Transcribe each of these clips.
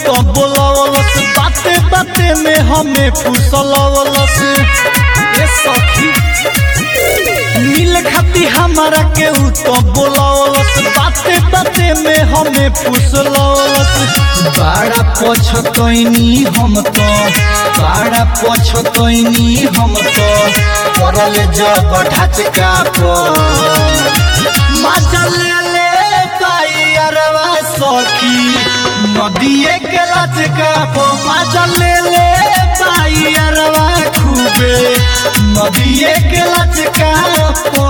तो बोलवलस बाते बाते में हमें फुसलवलस ए सखी मिल खाती हमारा के उ तो बोलवलस बाते बाते में हमें फुसलवलस बड़ा पछतैनी हम तो बड़ा पछतैनी हम तो करल जब ढचका पर मजा ले ले पाई अरवा सखी नदिए के लचका पो मजा ले ले पाई अरवा खूबे नदिए के लचका पो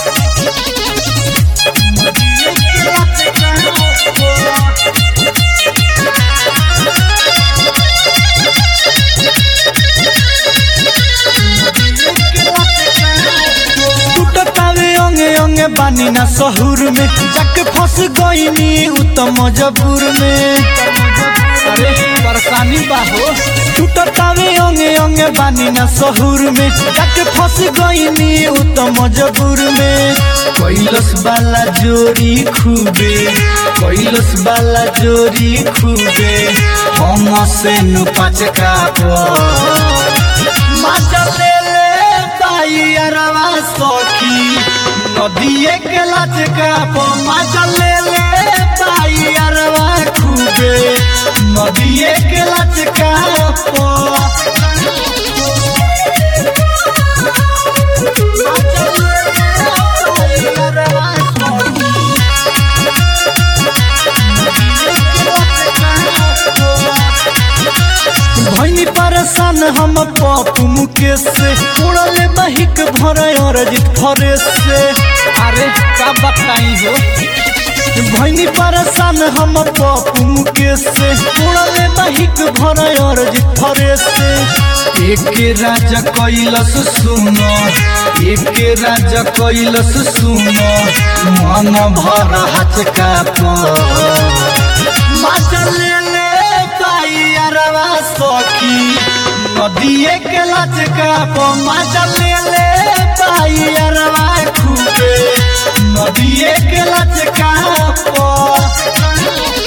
नदिए के लचका पो टूटतावे अंगे अंगे बानी ना सहूर में जाके फंस गईनी उ तो मजबूर में अरे परेशानी बाहो टूटतावे अंगे अंगे बानी ना सहूर में जाके फंस गईनी उ तो मजबूर में कैलस वाला जोरी खूबे कैलस वाला जोरी खूबे हम से नु पचका पर मजा ले ले ताई अरवा सखी नदिए के लचका पो मजा ले ले ताई अरवा खूबे नदिए के लचका पो मजा ले ले ताई अरवा सखी, नदिए के लचका पो। भैनी परेशान हम पप्पू मुकेश से उड़ले बहिक भर अरजित फरेश से अरे का बताई हो भैनी परेशान हम पप्पू मुकेश से उड़ले बहिक भर अरजित फरेश से एक राजा कैलस सुनो एक राजा कैलस सुनो मन भर हचका पर मजा ले ले पाई अरवा सखी नदिए के लचका पो मजा ले ले पाई अरवा खूबे नदिए के लचका पो